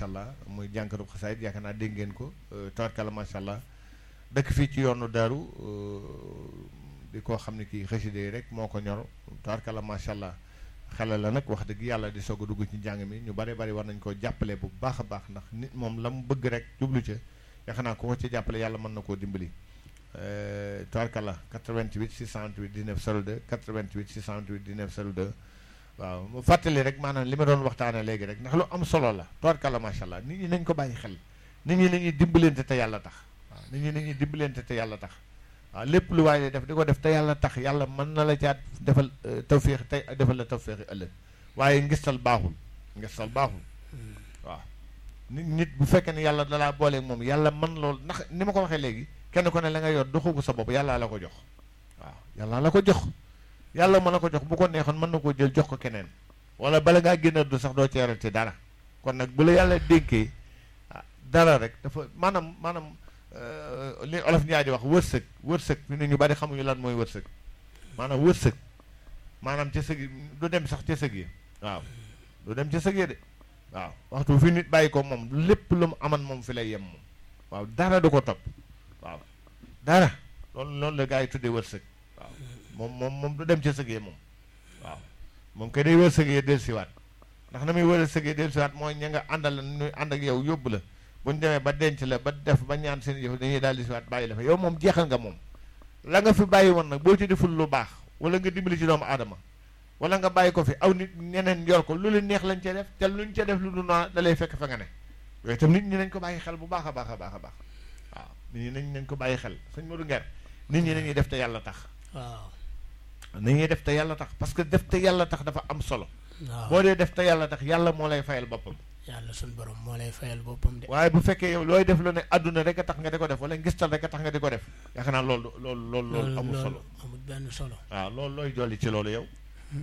macha allah muy jànkatu xasaayit yaakaar naa dégg ngeen ko tabarkalla macha allah dëkk fii ci yoonu daaru di koo xam ne kii xasida yi rek moo ko ñor tabarkalla macha allah xale la nag wax dëgg yàlla di soog a dugg ci njàng mi ñu bari bari war nañ koo jàppale bu baax a baax ndax nit moom la mu bëgg rek jublu ca yaakaar naa ku ko ci jàppale yàlla mën na koo dimbali tabarkalla 88 628 19 02 88 628 19 02 waaw mu fàttali rek maanaam li ma doon waxtaanee léegi rek ndax lu am solo la tabarkalla macha allah nit ñi nañ ko bàyyi xel nit ñi nañuy dimbalante te yàlla tax waaw nit ñi nañuy dimbalante te yàlla tax waaw lépp lu waaye def di ko def te yàlla tax yàlla mën na la caat defal tawféex tey defal la tawféexi ëllëg waaye ngistal baaxul ngistal baaxul waaw nit nit bu fekkee ne yàlla dalaa booleeg moom yàlla mën loolu ndax ni ma ko waxee léegi kenn ko ne la nga yor doxu ko sa bopp yàlla la ko jox waaw yàlla la ko jox yàlla mën na ko jox bu ko neexoon mën na koo jël jox ko keneen wala bala ngaa génn du sax doo ceeral ci dara kon nag bu la yàlla dénkee dara rek dafa maanaam maanaam li olof ñaa di wax wërsëg wërsëg fi ne ñu bari xamuñu lan mooy wërsëg maanaam wërsëg maanaam ca sëg yi du dem sax ca sëg yi waaw du dem ca sëg yi de waaw waxtu fi nit bàyyi ko moom lépp lu mu aman moom fi lay yem moom waaw dara du ko topp waaw dara loolu loolu la gaa yi tuddee wërsëg waaw moom moom moom du dem ca sëg yi moom waaw moom kay day wërsëg yi dellusiwaat ndax na muy wërsëg yi dellusiwaat mooy ña nga àndal la ñuy ànd ak yow yóbbu la bu ñu demee ba denc la ba def ba ñaan seen yëf dañuy daal di siwaat bàyyi la fa yow moom jeexal nga moom la nga fi bàyyi woon nag boo ci deful lu baax wala nga dimbali ci doomu aadama wala nga bàyyi ko fi aw nit ñeneen yor ko lu leen neex lañ cee def te luñ ca def lu du noonu da lay fekk fa nga ne yooyu itam nit ñi nañ ko bàyyi xel bu baax a baax a baax a baax waaw nit ñi nañ nañ ko bàyyi xel sëñ Modou Nguer nit ñi nañuy def te yàlla tax waaw nañuy def te yàlla tax parce que def te yàlla tax dafa am solo waaw boo dee def te yàlla tax yàlla moo lay fayal boppam yàlla suñ borom moo lay fayal boppam de waaye bu fekkee yow looy def lu ne àdduna rek a tax nga di ko def wala ngistal rek a tax nga di ko def yaakaar naa loolu loolu loolu loolu amul solo amul benn solo waaw loolu looy jolli ci loolu yow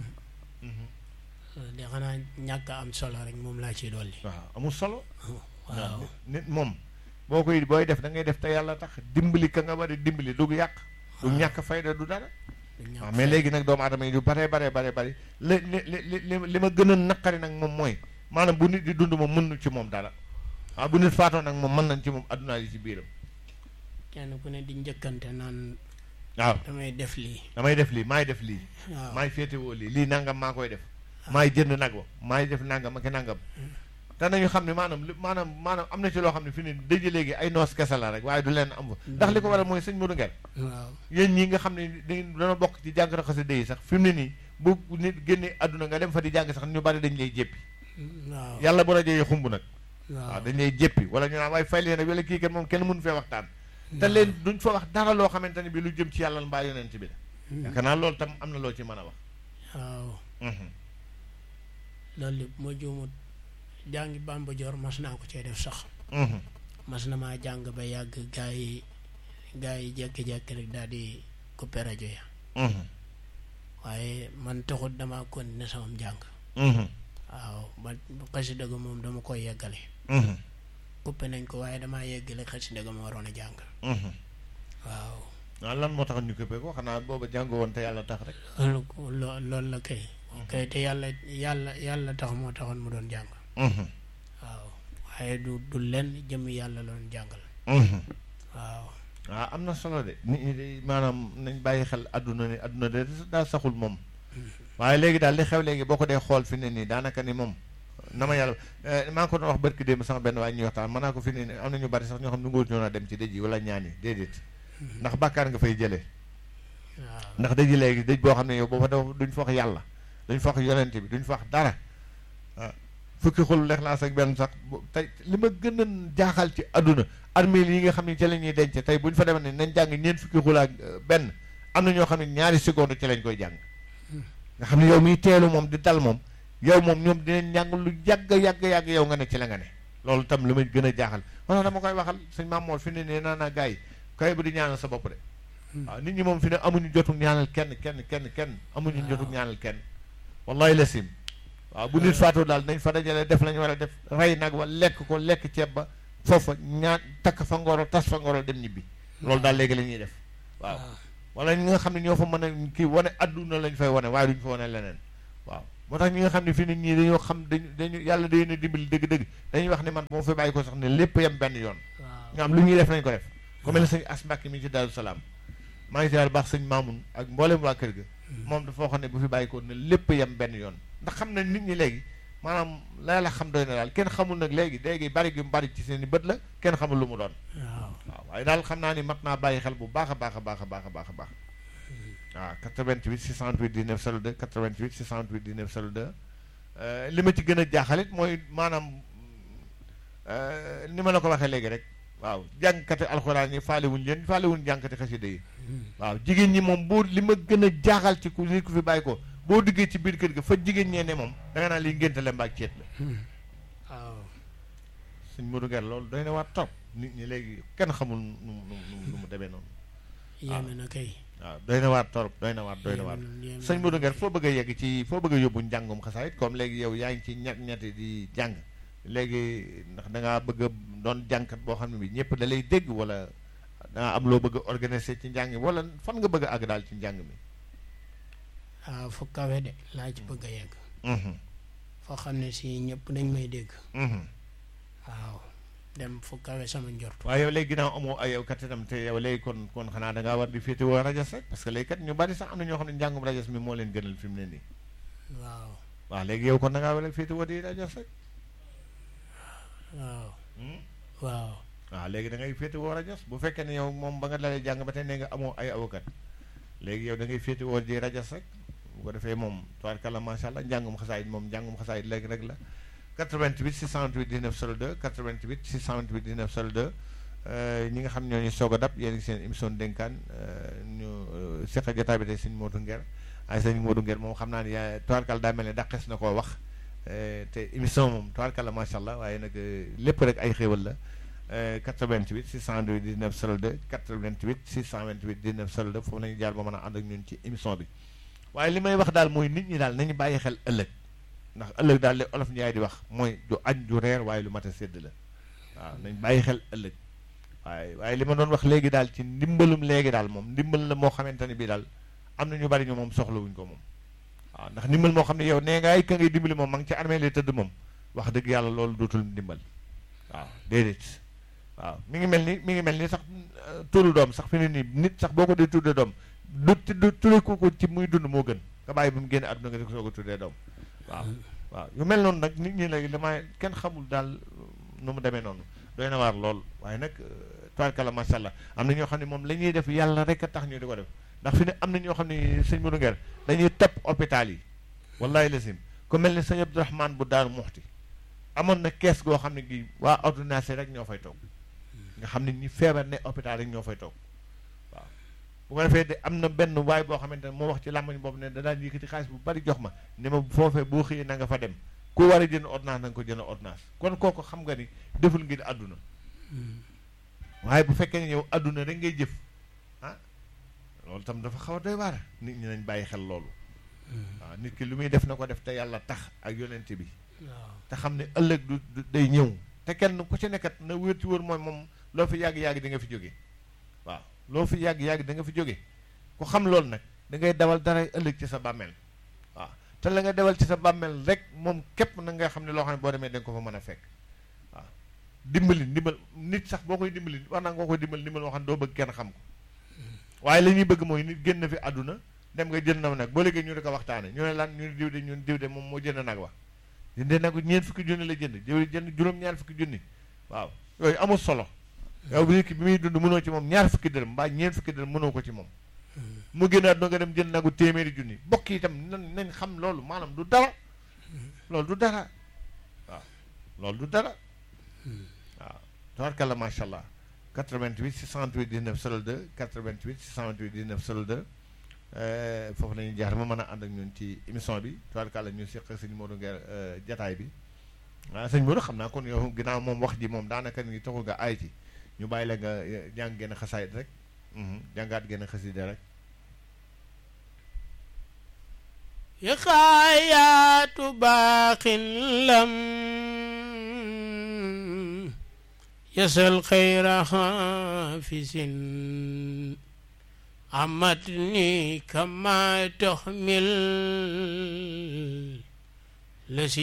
de xanaa ñàkk a am solo rek moom laa ciy dolli waaw amul solo waaw nit moom boo koy booy def da ngay def te yàlla tax dimbali ka nga war a dimbali du yàq du ñàkk fayda du dara du ñàkk waaw mais léegi nag doomu aadama yi yu bare bare bare bari li li li li li ma gën a naqari nag moom mooy maanaam bu nit di dund moom mën nu ci moom dara waaw bu nit faatoo nag moom mën nañ ci moom addunaa yi ci biiram kenn ku ne di njëkkante naan waaw damay def lii damay def lii maay def lii waaw maay féetewoo lii lii nangam maa koy def maay jënd nag wa maay def nangam ak nangam te nañu xam ne maanaam li maanaam maanaam am na ci loo xam ne fi ne dëj léegi ay noos kese la rek waaye du leen am fa ndax li ko waral mooy sëñ Modou Nguer waaw yéen ñi nga xam ne dañ dana bokk ci jàng xasida yi sax fi mu ne nii bu nit génnee àdduna nga dem fa di jàng sax ñu bari dañ lay jéppi waaw yàlla bu rajo yi xumb nag waaw waaw dañ lay jéppi wala ñu naan waaye fay leen wala kii kat moom kenn mënu fee waxtaan te leen duñ fa wax dara loo xamante ne bi lu jëm ci yàlla mbaa yonent bi la yaakaar naa loolu tam am na loo ci mën a wax waaw loolu lépp moo juumut jàngi Bamba Joor mas naa ko cee def sax mas na maa jàng ba yàgg gaa yi gaa yi jékki-jékki rek daal di coupé rajo ya waaye man taxut dama continuer sama jàng waaw ba xasida ga moom dama koy yeggale coupé nañ ko waaye damaa yeggale xasida ga ma waroon a jàng waaw waaw lan moo tax ñu këppee ko xanaa booba jàngoo woon te yàlla tax rek loolu ko- loo- loolu la kay kay te yàlla yàlla yàlla tax moo taxoon mu doon jàng waaw waaye du du lenn jëm yàlla la doon jàngal waaw waaw am na solo de nit ñi de maanaam nañ bàyyi xel adduna ni adduna de daa saxul moom waaye léegi daal li xew léegi boo ko dee xool fi ne nii daanaka ni moom na ma yàlla maa ngi ko doon wax barki démb sama benn waaye ñuy waxtaan mën naa ko fi ne nii am na ñu bari sax ñoo xam ne ngóor ñoo naa dem ci dëj yi wala ñaan yi déedéet ndax bàkkaar nga fay jëlee waaw ndax dëj yi léegi dëj boo xam ne yow boo fa def duñ fa wax yàlla duñ fa wax yonent bi duñ fa wax dara ah fukki xul lexlaas ak benn sax bu- tey li ma gën a jaaxal ci àdduna armée yi nga xam ne ci la ñuy denc tey bu ñu fa demee ne nañ jàng ñeent fukki xul ak euh, benn am na ñoo xam ne ñaari seconde ci lañ koy jàng nga xam ne yow miy teelu moom di dal moom yow moom ñoom dinañ jàng lu yàgg yàgg yàgg yow nga ne ci la nga ne loolu tam li ma gën a jaaxal wala dama koy waxal sëñ Maam Moor fi ne nee naa naa gars yi kay bu di ñaanal sa bopp de waaw nit ñi moom fi ne amuñu jotu ñaanal kenn kenn kenn kenn amuñu jotu ñaanal kenn wallahi la sim waaw bu nit faatoo daal nañ fa dajale def lañu war a def rey nag wa lekk ko lekk ceeb ba foofa ñaan takk fa ngoro tas fa ngoro dem ñibbi loolu daal léegi la ñuy def waaw wala ñi nga xam ne ñoo fa mën a kii wane adduna lañ fay wane waaye duñ fa wane leneen waaw moo tax ñi nga xam ne fi nit ñi dañoo xam dañu dañu yàlla day na dimbali dëgg-dëgg dañuy wax ne man moo fi bàyyi ko sax ne lépp yem benn yoon waaw nga xam lu ñuy def nañ ko def ku mel ne sëñ as Mbàkke mi ci Daaru Salaam maa ngi ziar baax sëñ Maamun ak mboolem waa kër ga moom dafa waxoon ne bu fi bàyyi ko ne lépp yem benn yoon ndax xam na nit ñi léegi maanaam la la xam doy na daal kenn xamul nag léegi léegi bari gi mu bari ci seen i bët la kenn xamul lu mu doon waaw waaw waaye daal xam naa ni mat naa bàyyi xel bu baax a baax a baax a baax a baax a baax waaw 88 628 19 02 88 628 19 02 euh, li ma ci gën a jaaxalit mooy maanaam euh, ni ma la ko waxee léegi rek waaw jàngkati alxuraan yi faale wuñ leen faale wuñ jàngkati xasida yi waaw jigéen ñi moom boo li ma gën a jaaxal ci ku nit ku fi bàyyi ko boo duggee ci biir kër ga fa jigéen ñee ne moom da nga naan liy ngénte la mbaag ceet la waaw suñ Modou Nguer loolu doy na waat trop nit ñi léegi kenn xamul nu mu nu mu nu mu demee noonu yéeme na kay waaw doy na waat trop doy na waat doy na waat yéeme sëñ Modou Nguer foo bëgg a yegg ci foo bëgg a yóbbu njàngum xasaayit comme léegi yow yaa ngi ci ñett ñetti di jàng léegi ndax da ngaa bëgg a doon jàngkat boo xam ne bi ñëpp da lay dégg wala da ngaa am loo bëgg a organiser ci njàng mi wala fan nga bëgg a àgg daal ci njàng mi. waaw fu kawe de laa ci bëgg a yegg Mhm, foo xam ne si ñëpp dañ may dégg mhm. waaw dem fu kawe sama njort waaye yow léegi ginnaaw amoo ay yow kat itam te yow léegi kon kon xanaa da ngaa war di féetewoo rajas rek parce que léegi kat ñu bari sax am na ñoo xam ne njàngum rajas mi moo leen gënal fi mu ne nii. waaw waaw léegi yow kon da ngaa war a féetewoo di rajas rek. waaw Hmm? waaw waaw léegi da ngay féetewoo rajas bu fekkee ne yow moom ba nga dalee jàng ba tey ne nga amoo ay avocat léegi yow da ngay féetewoo di rajas rek bu ko defee moom tubaarkàlla macha allah njàngum xasaayit moom njàngum xasaayit léegi rek la 88 628 19 02 88 628 19 02 euh, ñi nga xam ñoo ñu soog a dab yéen a ngi seen émission dénkaan euh, ñu euh, seq a jotaay bi tey sëñ Modou Nguer ay sëñ Modou Nguer moom xam naa ne yaa tubaarkàlla daa mel ne daqes na koo wax euh, te émission moom tubaarkàlla macha allah waaye nag euh, lépp rek ay xéewal la euh, 88 628 19 02 88 628 19 02 foofu la ñu jaar ba mën a ànd ak ñun ci émission bi waaye li may wax daal mooy nit ñi daal nañu bàyyi xel ëllëg ndax ëllëg daal li olof Njaay di wax mooy du añ du reer waaye lu mat a sédd la waaw nañ bàyyi xel ëllëg waaye waaye li ma doon wax léegi daal ci ndimbalum léegi daal moom ndimbal la moo xamante ne bii daal am na ñu bari ñu moom soxlawuñ ko moom waaw ndax ndimbal moo xam ne yow nee nga ay ka ngay dimbali moom ma ngi ci armée lay tëdd moom wax dëgg yàlla loolu dootul ndimbal waaw déedéet waaw mi ngi mel ni mi ngi mel ni sax euh, turu doom sax fi ne nii nit sax boo ko dee tuddee doom du du tuddee ko ko ci muy dund moo gën nga bàyyi ba mu génne àdduna nga di ko soog a tuddee doom waaw waaw yu mel noonu nag nit ñi léegi damay kenn xamul daal nu mu demee noonu doy na waar lool waaye nag tubaarkalla macha allah am na ñoo xam ne moom la ñuy def yàlla rek a tax ñu di ko def ndax fi ne am na ñoo xam ne sëñ Modou Nguer dañuy topp hôpital yi wallahi lasim ku mel ni sëñ Abdourahmane bu Daaru Muxti amoon na kees goo xam ne gi waa ordonnance rek ñoo fay toog nga xam ne ñi feebar ne hôpital rek ñoo fay toog waaw bu ko defee de am na benn waay boo xamante ne moo wax ci làmmañ boobu ne da daan yëkkati xaalis bu bari jox ma ne ma foofee boo xëyee na nga fa dem ku war a jënd ordonnance na nga ko jënd ordonnance kon kooku xam nga ni deful ngir àdduna waaye bu fekkee ne yow àdduna rek ngay jëf ah loolu tam dafa xaw a doy waar nit ñi nañ bàyyi xel loolu waaw nit ki lu muy def na ko def te yàlla tax ak yonent bi waaw te xam ne ëllëg du du- day ñëw te kenn ku ci nekkat na wér ci wër mooy moom loo fi yàgg-yàgg di nga fi jóge waaw loo fi yàgg-yàgg da nga fi jóge ku xam loolu nag da ngay dawal dara ëllëg ci sa bàmmeel waaw te la nga dawal ci sa bàmmeel rek moom képp na nga xam ne loo xam ne boo demee da nga ko fa mën a fekk waaw dimbali ndimbal nit sax boo koy dimbali war naa nga koy dimbali ndimbal moo xam ne doo bëgg kenn xam ko waaye la ñuy bëgg mooy nit génn fi àdduna dem nga jënd na nag boo léegi ñu di ko waxtaane ñu ne lan ñu ne diw de ñun diw de moom moo jënd nag wax jëndee nag ñeent fukki junni la jënd diw jënd juróom-ñaar fukki junni waaw yooyu amul solo yow bi nit ki bi muy dund mënoo ci moom ñaar fukki dërëm mbaa ñeent fukki dërëm mënoo ko ci moom mu génn àdduna nga dem jënd nagu téeméeri junni bokk itam nan nañ xam loolu maanaam du dara loolu du dara waaw loolu du dara waaw tabarkalla macha allah 88 628 19 02 88 628 19 02 euh, foofu la ñuy jaar ma mën a ànd ak ñun ci émission bi tabarkalla ñu seq sëñ Modou Nguer euh, jataay bi waaw sëñ Modou xam naa kon yow ginnaaw moom wax ji moom daanaka ni taxul nga aay ci ñu bàyyi la nga eh, jàng genn xasaayit rek mhm, jàngaat genn xasida rek يخايات باق لم يسل خير حافز عمتني كما تحمل le